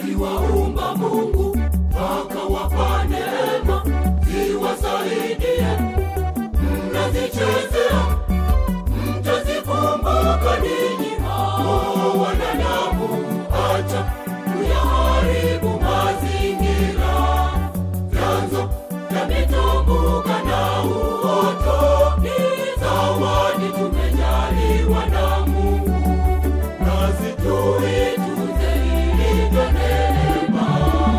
aliwaumba Mungu akawapa neema ziwasaidie. Mnazichezea, mtazikumbuka ninyi hao wanadamu. Acha kuyaharibu mazingira, vyanzo vya mitumbuka na uoto ni zawadi tumejaliwa na Mungu, nasi tuitunze ilivyo neema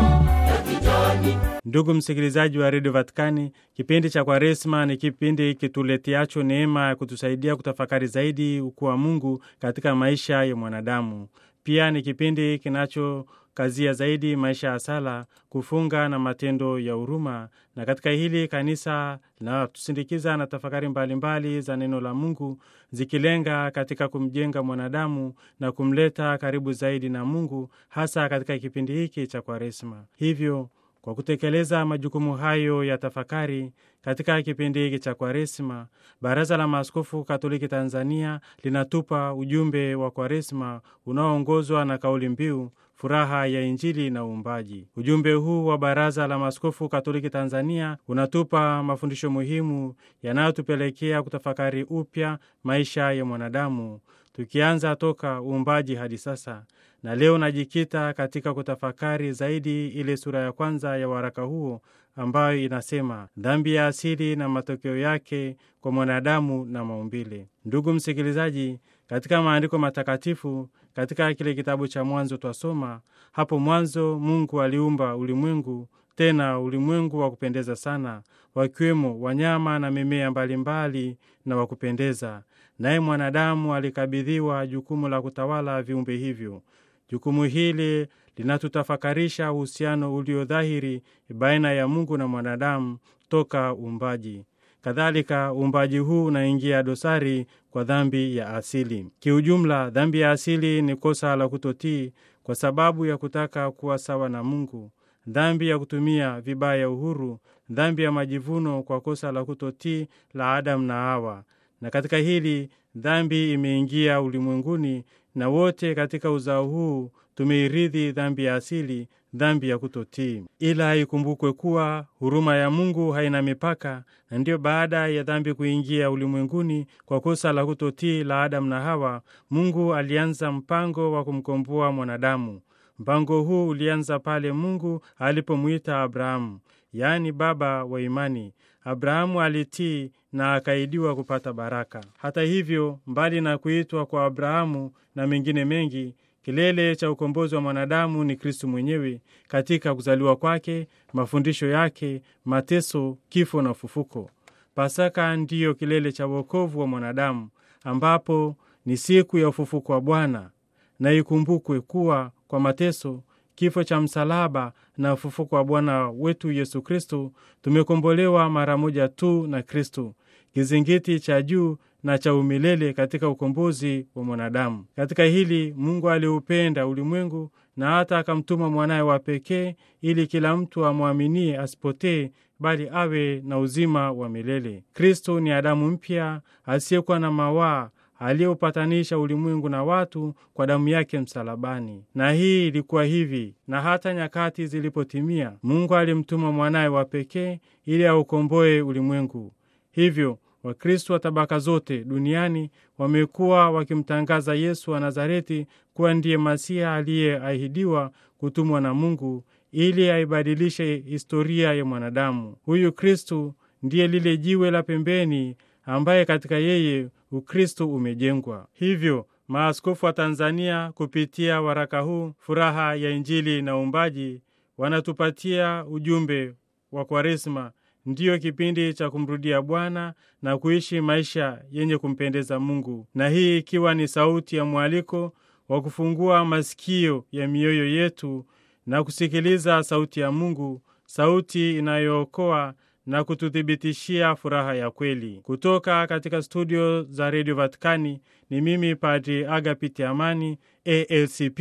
ya kijani Ndugu msikilizaji wa redio Vatikani, kipindi cha Kwaresma ni kipindi kituletiacho neema ya kutusaidia kutafakari zaidi ukuu wa Mungu katika maisha ya mwanadamu. Pia ni kipindi kinachokazia zaidi maisha ya sala, kufunga na matendo ya huruma, na katika hili kanisa linatusindikiza na tafakari mbalimbali mbali za neno la Mungu zikilenga katika kumjenga mwanadamu na kumleta karibu zaidi na Mungu, hasa katika kipindi hiki cha Kwaresma. Hivyo kwa kutekeleza majukumu hayo ya tafakari katika kipindi hiki cha Kwaresma, Baraza la Maaskofu Katoliki Tanzania linatupa ujumbe wa Kwaresma unaoongozwa na kauli mbiu furaha ya Injili na uumbaji. Ujumbe huu wa Baraza la Maaskofu Katoliki Tanzania unatupa mafundisho muhimu yanayotupelekea kutafakari upya maisha ya mwanadamu, tukianza toka uumbaji hadi sasa na leo najikita katika kutafakari zaidi ile sura ya kwanza ya waraka huo ambayo inasema dhambi ya asili na matokeo yake kwa mwanadamu na maumbile. Ndugu msikilizaji, katika maandiko matakatifu, katika kile kitabu cha Mwanzo twasoma, hapo mwanzo Mungu aliumba ulimwengu, tena ulimwengu wa kupendeza sana, wakiwemo wanyama na mimea mbalimbali na wa kupendeza, naye mwanadamu alikabidhiwa jukumu la kutawala viumbe hivyo. Jukumu hili linatutafakarisha uhusiano ulio dhahiri baina ya Mungu na mwanadamu toka uumbaji. Kadhalika, uumbaji huu unaingia dosari kwa dhambi ya asili. Kiujumla, dhambi ya asili ni kosa la kutotii kwa sababu ya kutaka kuwa sawa na Mungu, dhambi ya kutumia vibaya uhuru, dhambi ya majivuno kwa kosa la kutotii la Adamu na Hawa. Na katika hili dhambi imeingia ulimwenguni na wote katika uzao huu tumeirithi dhambi ya asili, dhambi ya kutotii. Ila ikumbukwe kuwa huruma ya Mungu haina mipaka, na ndiyo baada ya dhambi kuingia ulimwenguni kwa kosa la kutotii la Adamu na Hawa, Mungu alianza mpango wa kumkomboa mwanadamu. Mpango huu ulianza pale Mungu alipomwita Abrahamu, yaani baba wa imani. Abrahamu alitii na akaidiwa kupata baraka. Hata hivyo, mbali na kuitwa kwa Abrahamu na mengine mengi, kilele cha ukombozi wa mwanadamu ni Kristu mwenyewe katika kuzaliwa kwake, mafundisho yake, mateso, kifo na ufufuko. Pasaka ndiyo kilele cha wokovu wa mwanadamu, ambapo ni siku ya ufufuko wa Bwana. Na ikumbukwe kuwa kwa mateso kifo cha msalaba na ufufuko wa Bwana wetu Yesu Kristo, tumekombolewa mara moja tu na Kristo, kizingiti cha juu na cha umilele katika ukombozi wa mwanadamu. Katika hili Mungu aliupenda ulimwengu na hata akamtuma mwanaye wa pekee, ili kila mtu amwaminie asipotee, bali awe na uzima wa milele. Kristo ni Adamu mpya asiyekuwa na mawaa aliyeupatanisha ulimwengu na watu kwa damu yake msalabani. Na hii ilikuwa hivi, na hata nyakati zilipotimia, Mungu alimtuma mwanaye wa pekee ili aukomboe ulimwengu. Hivyo Wakristo wa tabaka zote duniani wamekuwa wakimtangaza Yesu wa Nazareti kuwa ndiye Masiha aliyeahidiwa kutumwa na Mungu ili aibadilishe historia ya mwanadamu. Huyu Kristu ndiye lile jiwe la pembeni ambaye katika yeye Ukristo umejengwa. Hivyo maaskofu wa Tanzania kupitia waraka huu furaha ya Injili na uumbaji wanatupatia ujumbe wa Kwaresma, ndiyo kipindi cha kumrudia Bwana na kuishi maisha yenye kumpendeza Mungu, na hii ikiwa ni sauti ya mwaliko wa kufungua masikio ya mioyo yetu na kusikiliza sauti ya Mungu, sauti inayookoa na kututhibitishia furaha ya kweli. Kutoka katika studio za redio Vatikani ni mimi Padri Agapiti Amani, ALCP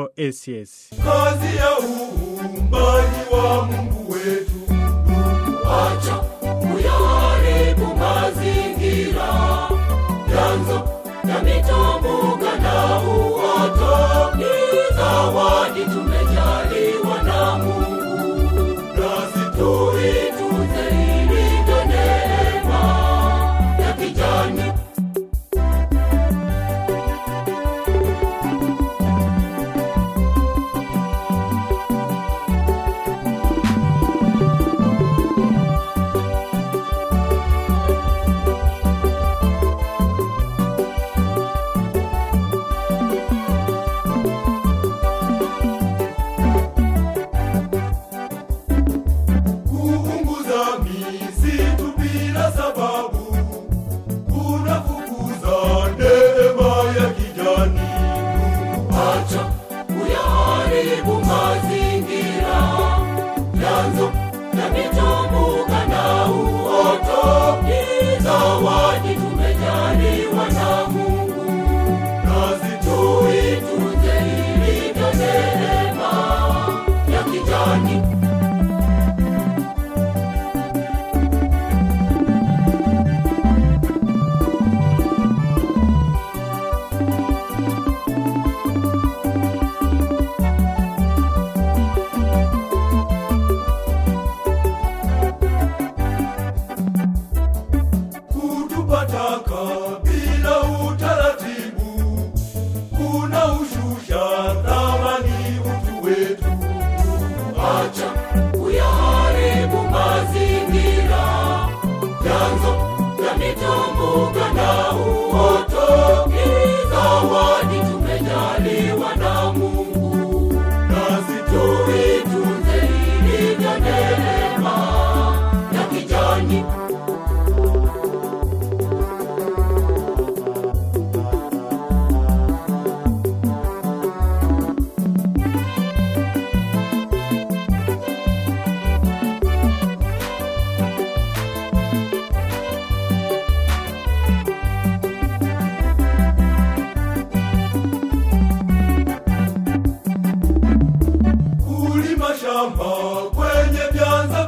OSS. kazi ya uumbaji wa Mungu wetu. Acha kuyaharibu mazingira, vyanzo vya mitambuka na uoto ni zawadi tumejaliwa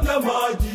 ya maji